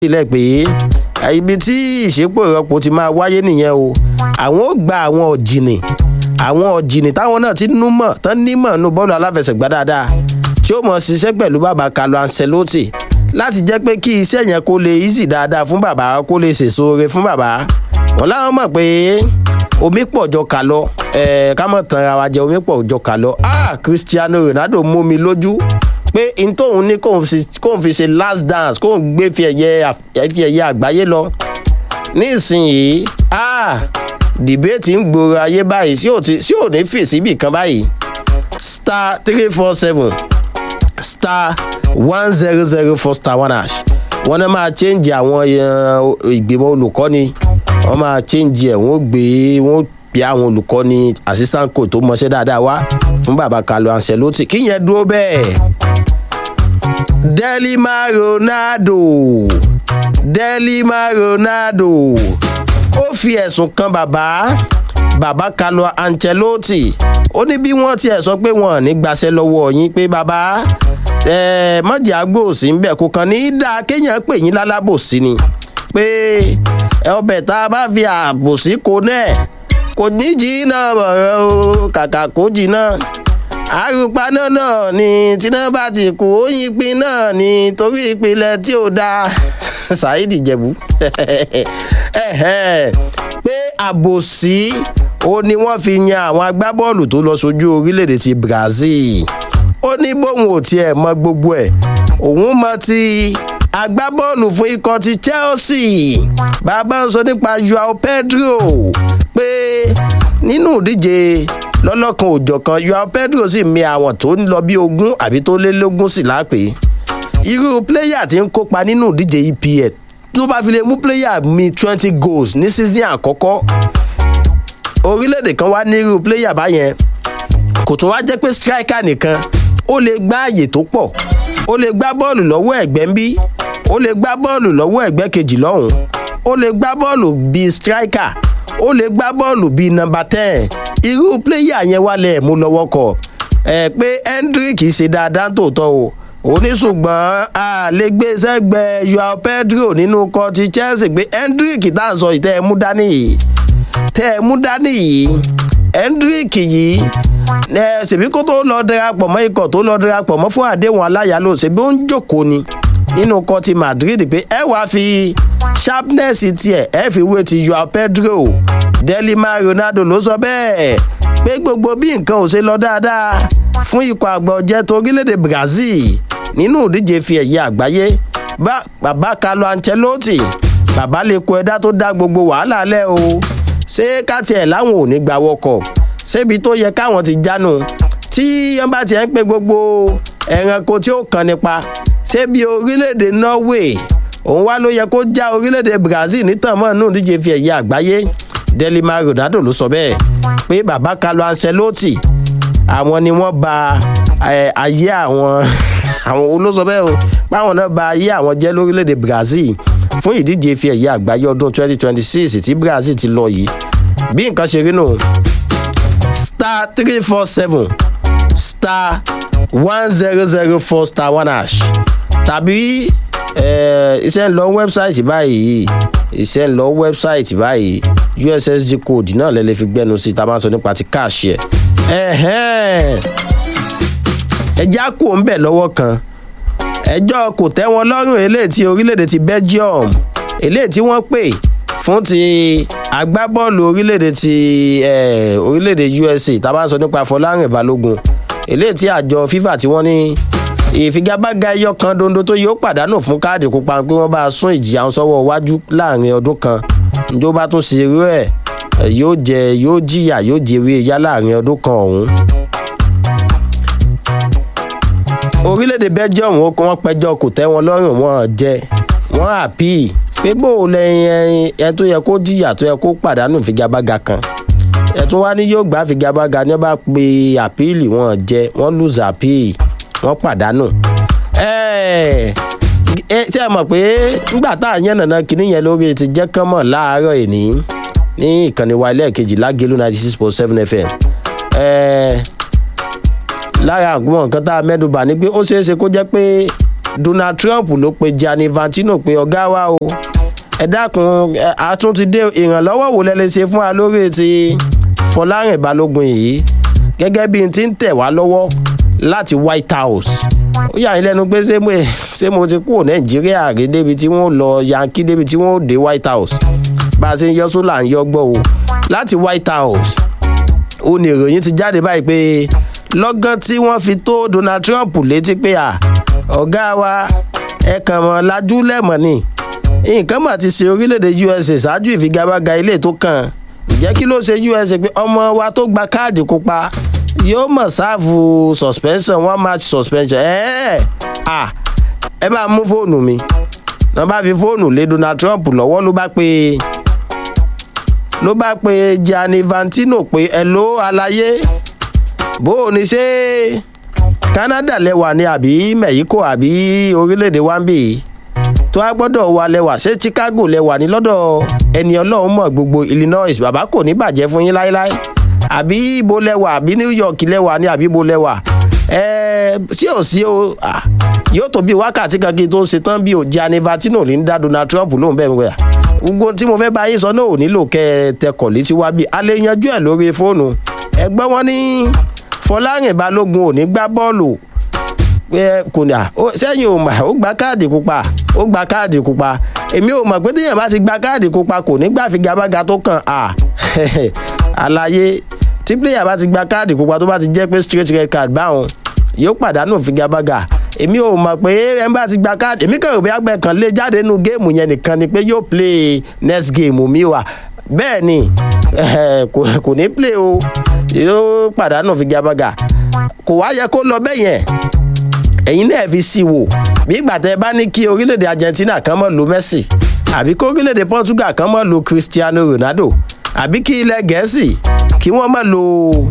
sílẹ̀ pé ibi tí ìṣepò ìrọ́pò ti máa wáyé nìyẹn o àwọn ó gba àwọn ọ̀jìnì àwọn ọ̀jìnì táwọn náà ti númọ̀ tán nímọ̀ nù bọ́ọ̀lù aláfẹsẹ̀gbá dáadáa tí ó mọ̀ ṣiṣẹ́ pẹ̀lú bàbá Carlo Ancelotti láti jẹ́ pé kí iṣẹ́ yẹn kó lè easy dáadáa fún bàbá kó lè sèso ore fún bàbá wọn láwọn mọ̀ pé omi pọ̀ jọ kà lọ ẹ̀ẹ́ ká mọ̀ tán ara wa jẹ omi pọ̀ jọ kà lọ ah Cristiano Ronaldo mú mi lójú pé n tóun ní kóun fi ṣe last dance kóun gbé fi ẹ̀yẹ àgbáyé lọ nísìnyìí ah dìbéètì ń gbòòrò ayé báyìí sí ò ní fèsì ibì kan báyìí star three four seven star one zero zero four star one hash wọn náà máa change àwọn ìgbìmọ̀ olùkọ́ni wọ́n máa change ẹ̀ wọ́n gbé wọ́n bí àwọn olùkọ́ni assistant coach tó mọṣẹ́ dáadáa wá fún bàbá Carlo Ancelotti kíyẹn dúró bẹ́ẹ̀. Delima Ronaldo Delima Ronaldo ó fi ẹ̀sùn kan bàbá bàbá Carlo Ancelotti ó ní bí wọ́n tiẹ̀ sọ pé wọ́n ní gbaṣẹ́ lọ́wọ́ yín pé bàbá mọ̀jẹ̀ àgbòsí ń bẹ̀ kó kàn ní í dáa kéèyàn pè yín lálábòsí ni pé ọbẹ̀ tá a bá fi àbòsí kó náà kò ní jìnnà bọ̀rọ̀ o kàkà kó jìnnà àrùpaná náà ni tíná bá ti kú oyin pin náà ni torí ìpìlẹ̀ tí ò dáa Saheed Ìjẹ̀bú pé àbòsí ó ní wọ́n fi yan àwọn agbábọ́ọ̀lù tó lọ sójú orílẹ̀-èdè ti Brazil ó ní bóun ò tiẹ̀ mọ gbogbo ẹ̀ òun mọ ti agbábọ́ọ̀lù fún ikọ̀ ti Chelsea bàbá ń sọ nípa Joao Pedro pé nínú ìdíje lọ́lọ́kan òjọ̀kan Joao Pedro sì mi àwọn tó ń lọ bí ogún àbí tó lé lógún sí lápè irú pléyà tí ń kópa nínú ìdíje EPL tó bá fi lè mú pléyà mi twenty goals ní season àkọ́kọ́ orílẹ̀-èdè kan wá ní irú pléyà báyẹn kò tún wá jẹ́ pé striker nìkan ó lè gbá àyè tó pọ̀ ó lè gbá bọ́ọ̀lù lọ́wọ́ ẹ̀gbẹ́ ń bí ó lè gbá bọ́ọ̀lù lọ́wọ́ ẹ̀gbẹ́ kejì lọ́hùn ó lè gbá bọ́ọ̀lù bíi striker ó lè gbá bọ́ọ̀lù bíi nọmba ten irú pléyà yẹn wà lẹ̀ mú lọ́wọ́ kọ̀ ẹ̀ pé Hendrick ṣe dáadáa tòótọ́ o ó ní ṣùgbọ́n a lè gbé sẹ́gbẹ̀ẹ́ Joao Pedro nínú ikọ̀ ti Chelsea pé Hendrick tá à ń sọ ìtẹ́ ẹ mú dání yìí tẹ́ ẹ mú dání yìí Hendrick yìí ẹ ṣèbí kó tó lọ darapọ̀ mọ́ ikọ̀ tó lọ darapọ̀ mọ́ fún àdéhùn aláyàlò ṣèbí ó ń jókòó ni nínú ikọ̀ ti Madrid pé ẹ wàá fi sharpness tiẹ̀ ẹ fi wé ti Joao Pedro Delima Ronaldo ló sọ bẹ́ẹ̀ pé gbogbo bí nǹkan ò ṣe lọ dáadáa fún ikọ̀ àgbà ọ̀jẹ̀ tó orílẹ̀-èdè Brazil nínú ìdíje fi ẹ̀yẹ àgbáyé bàbá Carlo Ancelotti bàbá lè kó ẹ̀dá tó dá gbogbo wàhálà lẹ̀ o ṣé káàtì ẹ̀ láwọn ò ní gbà wọkọ̀ ṣébi tó yẹ káwọn ti jánu tí wọ́n bá tiẹ̀ ń pe gbogbo ẹranko tí ó kàn nípa ṣébi orílẹ̀-èdè Norway òun wá ló yẹ kó já orílẹ̀-èdè Brazil nítàn mọ́ nínú ìdíje fi ẹ̀yẹ àgbáyé Delima Ronaldo ló sọ bẹ́ẹ̀ pé bàbá Carlo Ancelotti àwọn ni wọ́n bà ayé àwọn àwọn olóṣọ bẹ́ẹ̀ o páwọn náà bà ayé àwọn jẹ́ lórílẹ̀‐èdè Brazil fún ìdíje fi ẹ̀yẹ àgbáyé ọdún 2026 tí Brazil ti lọ yìí bí nǹkan ṣe rí nù star three four seven star one zero zero four star one hash tàbí iṣẹ́ ń lọ wẹ́bsáìtì báyìí iṣẹ́ ń lọ wẹ́bsáìtì báyìí ussd code náà lẹ́lẹ́ fi gbẹ́nu sí tá a máa sọ nípa ti káàṣì ẹ̀ ẹjá kò ń bẹ̀ lọ́wọ́ kan ẹjọ́ kò tẹ́ wọn lọ́rùn eléyìí tí orílẹ̀-èdè ti Belgium eléyìí tí wọ́n pè fún ti agbábọ́ọ̀lù orílẹ̀-èdè ti orílẹ̀-èdè USA tá a bá ń sọ nípa Fọlárìn Balógun eléyìí tí àjọ FIFA tí wọ́n ní ìfigagbága ẹyọ kan dondo tó yóò pàdánù fún káàdì pupa pé wọ́n bá sún ìjìyà sọ́wọ́ iwájú láàrin ọdún kan njó bá tún ṣe irú ẹ̀ yóò jẹ yóò jìyà yóò jẹwé yá láàrin ọdún kan ọ̀hún. orílẹ̀-èdè Belgium wọ́n pẹjọ́ kò tẹ́ wọn lọ́rùn wọn jẹ wọ́n àpì pé bó o lẹ́yìn ẹ tó yẹ kó jìyà tó yẹ kó pàdánù ìfigagbága kan ẹ̀tún wá ní yóò gbá ìfigagbága ní wọ́n bá pe àpíìlì wọn jẹ wọ́n lùzà àpíì wọ́n pàdánù. ṣé ẹ mọ̀ pé nígbà tá à ń yànnàná kinní yẹn lórí ti jẹ́ kán mọ̀ láàárọ̀ ìní ní ìkànnì wa ẹlẹ́ẹ̀kejì lágẹ̀lú ninety six point seven fm. lára àwọn nǹkan tá a mẹ́dùbà ni pé ó ṣeé ṣe kó jẹ́ pé donald trump ló pe gianni infantino pé ọ̀gá wa o ẹ dákun àtún ti dé ìrànlọ́wọ́ wò lẹ́lẹ́ ṣe fún wa lórí ti fọlárìn balógun yìí gẹ́gẹ́ bí n ti ń tẹ̀ wá lọ́wọ́ láti white house ó yà yín lẹ́nu pé ṣé mo ti kúrò nàìjíríà rí débi tí wọ́n lọ yankee débi tí wọ́n dé white house bá a ṣe ń yọ sólà ń yọ gbọ́ o láti white house ó ní ìròyìn ti jáde báyìí pé lọ́gán tí wọ́n fi tó donald trump létí pé à ọ̀gá wa ẹ kàn mọ́ lajú lẹ́mọ̀ ni nǹkan mà ti ṣe orílẹ̀-èdè usa ṣáájú ìfigagbága ilé tó kàn ǹjẹ́ kí ló ṣe usa pé ọmọ wa tó gba káàdì kópa yóò mọ̀ sáàfù suspension one match suspension ẹ ẹ ẹ bá mú fóònù mi náà bá fi fóònù lé donald trump lọ́wọ́ ló bá pe ló bá pe gianni infantino pé ẹ ló àlàyé bó o ní ṣe canada lẹwà ni àbí mexico àbí orílẹ̀-èdè wambi tó a gbọ́dọ̀ wà lẹwà ṣé chicago lẹwà ní lọ́dọ̀ ẹni ọlọ́run mọ̀ gbogbo illinois bàbá kò ní bàjẹ́ fún yín láéláé àbí ibo lẹwà àbí new york lẹwà ni àbí ibo lẹwà ẹ tí ò sí o yóò tó bí wákàtí kan kí n tó ṣe tán bí o gianni infantino ní dá donald trump lóhùn bẹ́ẹ̀ wẹ̀ gbogbo tí mo fẹ́ bá yín sọ náà ò nílò kẹ́ ẹ tẹkọ̀ létí wá bí a lè yanjú ẹ̀ lórí fóònù ẹgbẹ́ wọn ní fọláyìn balógun ò ní gbá bọ́ọ̀lù kò ní à sẹ́yìn ò mà ó gba káàdì pupa ó gba káàdì pupa èmi ò mọ̀ pé téèyàn bá ti gba káàdì pupa kò ní gbà figagbága tó kàn à àlàyé tí pléyà bá ti gba káàdì pupa tó bá ti jẹ́ pé straight red card báwọn yóò pàdánù figagbága èmi ò mọ̀ pé ẹ bá ti gba káàdì èmi kàn rò bí agbẹ́ kan lé jáde nínú géèmù yẹn nìkan ni pé yóò play next game mi wà bẹ́ẹ̀ ni kò ní play o yóò pàdánù figagbága kò wá yẹ kó lọ bẹ́ẹ̀ yẹn ẹ̀yin náà fi sí wò bí ìgbà tẹ bá ní kí orílẹ̀-èdè argentina kan mọ̀ lo messi àbí kí orílẹ̀-èdè portugal kan mọ̀ lo cristiano ronaldo àbí kí ilẹ̀ gẹ̀ẹ́sì kí wọ́n mọ̀ lo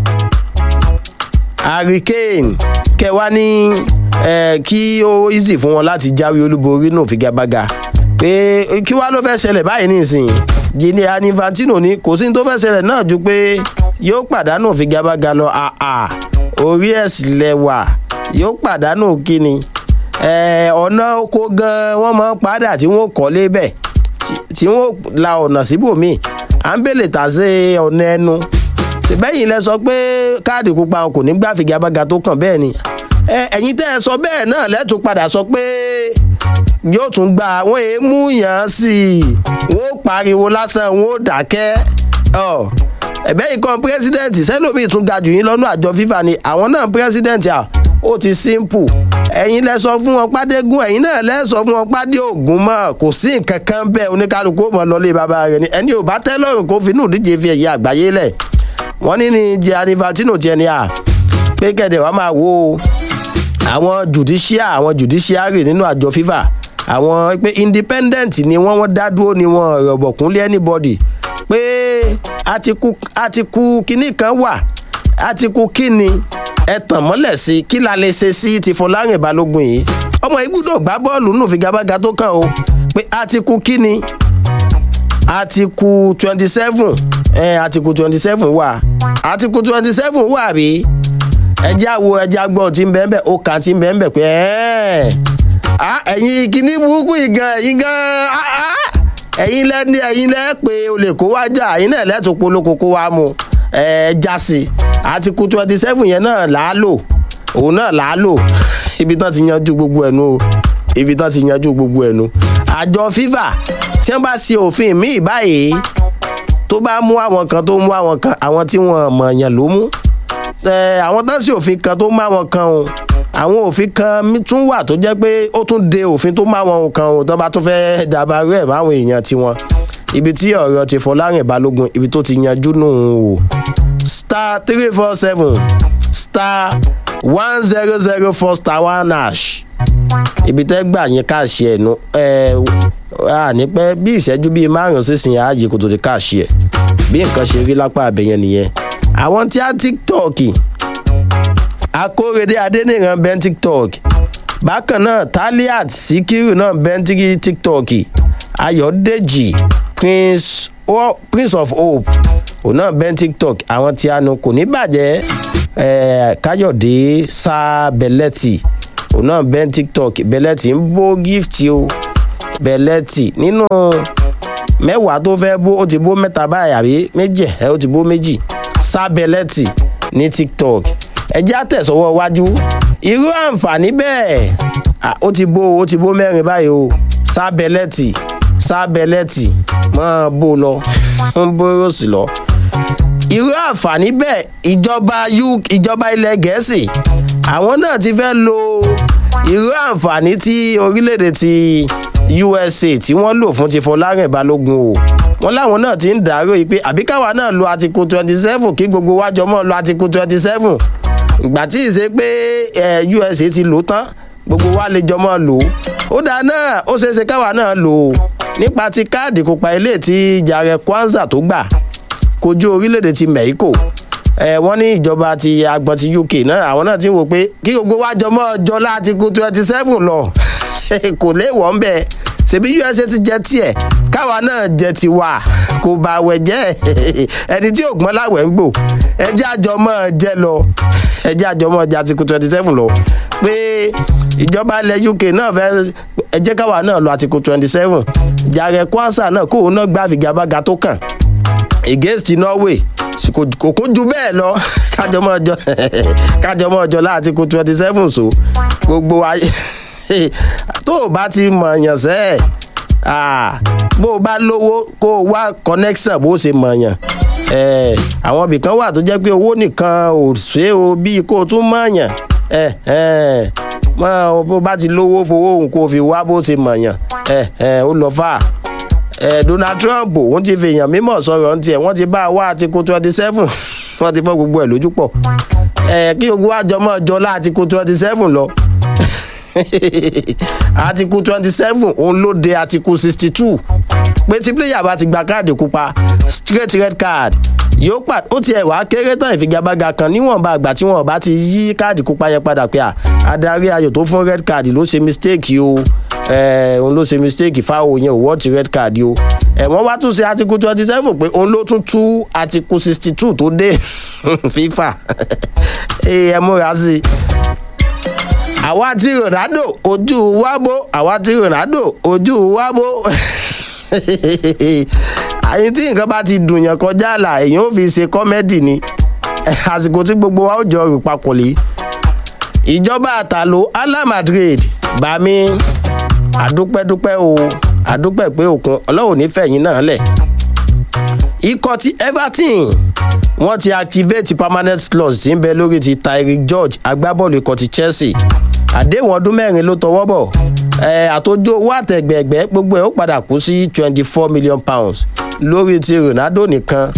harry kane kẹwàá ní kí ó easy fún wọn láti jáwé olúborí náà figagbága pé kí wàá ló fẹ́ ṣẹlẹ̀ báyìí nísìnyí gini anifantino ní kò sí ní tó fẹ́ ṣẹlẹ̀ náà ju pé yóò pàdánù figagbága lọ àà orí ẹ̀sìn lẹ́wà yóò pàdánù kíni ọ̀nà oko gan wọ́n máa ń padà tí wọ́n kọ́ lébẹ̀ tí wọ́n la ọ̀nà síbòmíì à ń bèlè tà sí ọ̀nà ẹnu bẹ́yìn lẹ sọ pé káàdì pupa kò ní gbà figagbága tó kàn bẹ́ẹ̀ ni ẹ̀yin tẹ́ ẹ sọ bẹ́ẹ̀ náà lẹ́tùn padà sọ pé yóò tún gba àwọn èémú yàn sí i wọ́n pariwo lásán wọ́n dákẹ́ ẹ̀bẹ́ yìí kan pírẹ́sídẹ̀ǹtì sẹ́lómi tún ga jù yín lọ́nà àjọ fífa ni àwọn náà pírẹ́sídẹ̀ǹtì à ó ti simple ẹ̀yin lẹ sọ fún wọn pàdégún ẹ̀yin náà lẹ sọ fún wọn pàdé ògùn mọ́ kò sí nǹkan kan bẹ́ẹ̀ oníkálukú mọ̀ lọ́lé bàbá rẹ̀ ni ẹni ò bá tẹ́ lọ́rùn kó finú ìdíje fi ẹ̀yẹ àgbáyé lẹ̀ wọ́n ní ní jẹ́ anivatino tiẹ̀ ni à pé kẹ̀dẹ̀ wàá máa wo àwọn judicial àwọn judiciary nínú àjọ fífa àwọn pé independent ni wọ́n wọ́n dá dúró ni wọ́n rọ̀bọ̀kúnlé anybody pé àtikú kínní kan wà àtikú kínní ẹ tàn mọ́lẹ̀ sí kí la lè ṣe sí ti fọlárin balógun yìí ọmọ igúdò gbá bọ́ọ̀lù nù figagbága tó kàn o pé àtikú kínní àtikú twenty seven ẹ àtikú twenty seven wà àtikú twenty seven wà bí ẹjẹ́ àwo ẹjẹ́ àgbọ̀ tí ń bẹ́ẹ̀ bẹ́ẹ̀ ó kà tí ń bẹ́ẹ̀ bẹ́ẹ̀ pé ẹ́ẹ̀ ẹ̀yin kìíní burúkú yìí gan ẹ̀yin gan ẹ̀yin lẹ́ni ẹ̀yin lẹ́ pé o lè kó wá jà ẹ̀yin náà lẹ́tọ̀ polówó kó wá mu ẹ̀ já sí àti kú twenty seven yẹn náà là á lò òun náà là á lò ibi tán ti yanjú gbogbo ẹ̀nu o ibi tán ti yanjú gbogbo ẹ̀nu àjọ fifa tí wọ́n bá ṣe òfin míì báyìí tó bá mú àwọn kan tó mú àwọn kan àwọn tí wọ́n mọ̀ yàn ló mú àwọn tán sí òfin kan tó má wọn kan o àwọn òfin kan tún wà tó jẹ́ pé ó tún de òfin tó má wọn kan o tó bá tún fẹ́ẹ́ dàbàrú ẹ̀ máwọn èèyàn tiwọn ibi tí ọ̀rọ̀ ti fọlárìn balógun ibi tó ti yanjú nù o star three four seven star one zero zero four star one hash ibi tẹ́ gbà yín káàṣì ẹ̀ nu ẹ̀ à ní pẹ́ bí ìṣẹ́jú bíi márùn-ún sísìn ààyè kò tó ti káàṣì ẹ̀ bí nǹkan ṣe rí lápá àbẹ̀yẹn nìyẹn àwọn tí a tiktok akórèdé adéníran bẹ́ẹ̀ tiktok bákan náà taliat sikiru náà bẹ́ẹ̀ tiktok ayọ̀dèjì prince, oh, prince of hope òun náà bẹ́ẹ̀ tiktok àwọn tí a nu kò ní bàjẹ́ eh, káyọ̀dé sábẹ́lẹ́tì òun náà bẹ́ẹ̀ tiktok bẹ́lẹ́tì ń bó gift o bẹ́lẹ́tì nínú mẹ́wàá tó fẹ́ bó ó ti bó mẹ́ta báyìí àbí méjì ẹ ó ti bó méjì sá bẹ́lẹ́tì ní tiktok ẹ jẹ́ àtẹ̀sọ́wọ́ wájú irú àǹfààní bẹ́ẹ̀ ó ti bó ó ti bó mẹ́rin báyìí o sá bẹ́lẹ́tì sá bẹ́lẹ́tì máa bó lọ ń bó rọ́ọ̀sì lọ irú àǹfààní bẹ́ẹ̀ ìjọba ìjọba ilẹ̀ gẹ̀ẹ́sì àwọn náà ti fẹ́ lo irú àǹfààní tí orílẹ̀-èdè ti usa tí wọ́n lò fún ti fọlárìn balógun o wọ́n láwọn náà ti ń dàrú yìí pé àbí káwa náà lo àtìkù twenty seven kí gbogbo wájọ mọ́ lo àtìkù twenty seven ìgbà tí ì ṣe pé usa ti lò tán gbogbo wa lè jọ mọ́ lò ó dáa náà ó ṣeé ṣe káwa náà lò ó nípa ti káàdì kópa ilé tí jàre kwanza tó gbà kojú orílẹ̀-èdè ti mexico ẹ wọ́n ní ìjọba ti agbọ̀n ti uk náà àwọn náà ti ń wò pé kí gbogbo wa jọ mọ́ ọjọ́ láti kú twenty seven lọ kò léèwọ̀ ń bẹ̀ ṣèbí usa ti jẹ tiẹ̀ káwa náà jẹ tiwa kò bá wẹ̀ jẹ́ ẹni tí ògbọ́n láwẹ̀ ń gbò ẹjẹ́ àjọmọ́ jẹ lọ ẹjẹ́ àjọmọ́ jẹ àti kú twenty seven lọ pé ìjọba ilẹ̀ uk náà fẹ́ ẹjẹ́ káwa náà lọ àti kú twenty seven jàre kwansa náà kóun náà gbá àfigagbága tó kàn against norway kò kó ju bẹ́ẹ̀ lọ kájọmọ́ ọjọ́ kájọmọ́ ọjọ́ láti kó twenty seven so gbogbo ayé tó o bá ti mọ̀ọ́yàn sẹ́ ẹ̀ bó o bá lówó kó o wá connection bó o ṣe mọ̀ọ́yàn àwọn ibìkan wà tó jẹ́ pé owó nìkan ò ṣe o bíi kó o tún mọ̀ọ́yàn bó o bá ti lówó fowó òun kó o fi wá bó o ṣe mọ̀ọ́yàn ó lọ fà á eh, donald trump òun ti fèèyàn mímọ̀ sọ̀rọ̀ ní tiẹ̀ wọ́n ti bá a wá àtikú twenty seven wọ́n ti fọ́ gbogbo ẹ̀ lójú pọ̀ eh, kí ogun àjọ mọ́ ọjọ́ láàtikú twenty seven lọ àtikú twenty seven òun ló de àtikú sixty two pé tí pléyà bá ti gba káàdì pupa straight red card yóò pàd ó tiẹ̀ wá kéré tán ìfigagbága kan níwọ̀nba àgbà tí wọ́n bá ti yí káàdì pupa yẹn padà pé à adarí ayò tó fún red card ló ṣe mistake o òun ló ṣe mistake fáwọn yẹn ò wọ́ọ̀tì red card o ẹ̀wọ̀n wá tún ṣe article twenty seven pé òun ló tún tú article sixty two tó dé fifa ẹ múra sí i àwa ti ronaldo ojú wábó àwa ti ronaldo ojú wábó àyìn tí nǹkan bá ti dùn yàn kọjá àlà èèyàn ò fi ṣe kọ́mẹ́dì ni àsìkò tí gbogbo wa ó jọ rò papọ̀ lé ìjọba àtàlò ala madrid bá mi àdúpẹ́dúpẹ́ o àdúpẹ́ pé òkun ọlọ́run nífẹ̀yìn náà lẹ̀ ikọ̀ ti everton wọ́n ti activate permanent clause tí ń bẹ lórí ti tyrick george agbábọ́ọ̀lù ikọ̀ ti chelsea àdéhùn ọdún mẹ́rin ló tọwọ́ bọ̀ àtòjò owó àtẹ̀gbẹ̀gbẹ́ gbogbo ẹ̀ ó padà kú sí twenty four million pounds lórí ti ronaldo nìkan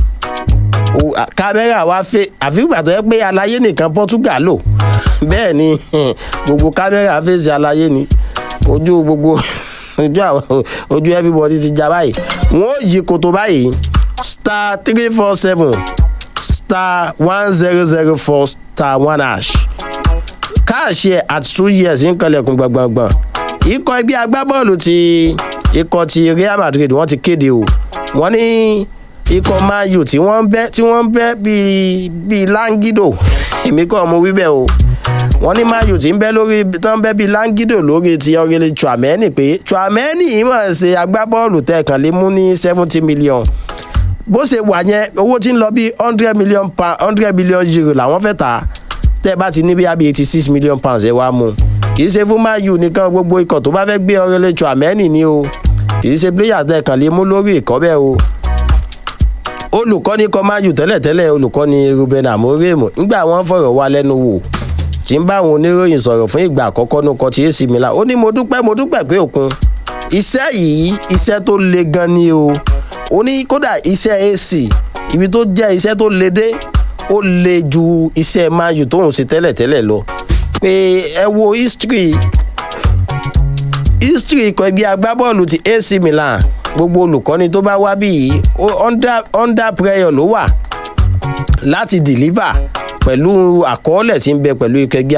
kámẹ́rà wa fẹ́ àfihàn tó yẹ pé alayé nìkan portugal lò bẹ́ẹ̀ ni gbogbo kámẹ́rà fèsì alayé ni ojú gbogbo ojú àwọn ojú everybody ti já báyìí wọn ò yí koto báyìí star three four seven star one zero zero four star one hash káàṣì ẹ̀ at two years ń kanlẹ̀kùn gbọ̀ngbọ̀ngbọ̀n ikọ̀ ẹgbẹ́ agbábọ́ọ̀lù ti ikọ̀ ti real madrid wọ́n ti kéde o wọ́n ní ikọ̀ mayu tí wọ́n ń bẹ́ tí wọ́n ń bẹ́ bíi bíi langido èmi kọ́ mo wí bẹ́ẹ̀ o wọ́n ní mayu tí ń bẹ́ lórí tó ń bẹ́ bíi langido lórí ti ọ̀rẹ́lẹ̀ chuameni pé chuameni yìí mọ̀ ṣe agbábọ́ọ̀lù tẹ̀kàn lé mú ní seventy million bó ṣe wà yẹn owó tí ń lọ bí hundred million pound hundred million euro làwọn fẹ́ tà tẹ́ ẹ bá ti ní bí abi eighty six million pounds ẹ wá mú kì í ṣe fún mayu nìkan gbogbo ikọ̀ tó bá fẹ́ gbé ọ̀rẹ́lẹ̀ chuameni ni o kì í ṣe pléyà tẹ̀kàn lé mú lórí ìkọ́ bẹ́ẹ̀ o olùkọ́ni kọ́máyù tẹ́lẹ̀tẹ́lẹ̀ olùkọ́ni ruben amoremo nígbà wọn fọ̀rọ̀ wá lẹ́nu wò tí ń bá àwọn oníròyìn sọ̀rọ̀ fún ìgbà àkọ́kọ́ ní ọkọ̀ tí ac milan ó ní mo dúpẹ́ mo dúpẹ́ pé òkun iṣẹ́ yìí iṣẹ́ tó le gan ni o ó ní kódà iṣẹ́ ac ibi tó jẹ́ iṣẹ́ tó le dé ó le ju iṣẹ́ mayu tóun ṣe tẹ́lẹ̀tẹ́lẹ̀ lọ pé ẹ wo history history ikọ̀ ẹgbẹ́ agbábọ́ọ̀lù ti ac milan gbogbo olùkọ́ni tó bá wá bí yìí under under prayer ló wà láti deliver pẹ̀lú àkọọ́lẹ̀ tí ń bẹ pẹ̀lú ikọ̀ ẹgbẹ́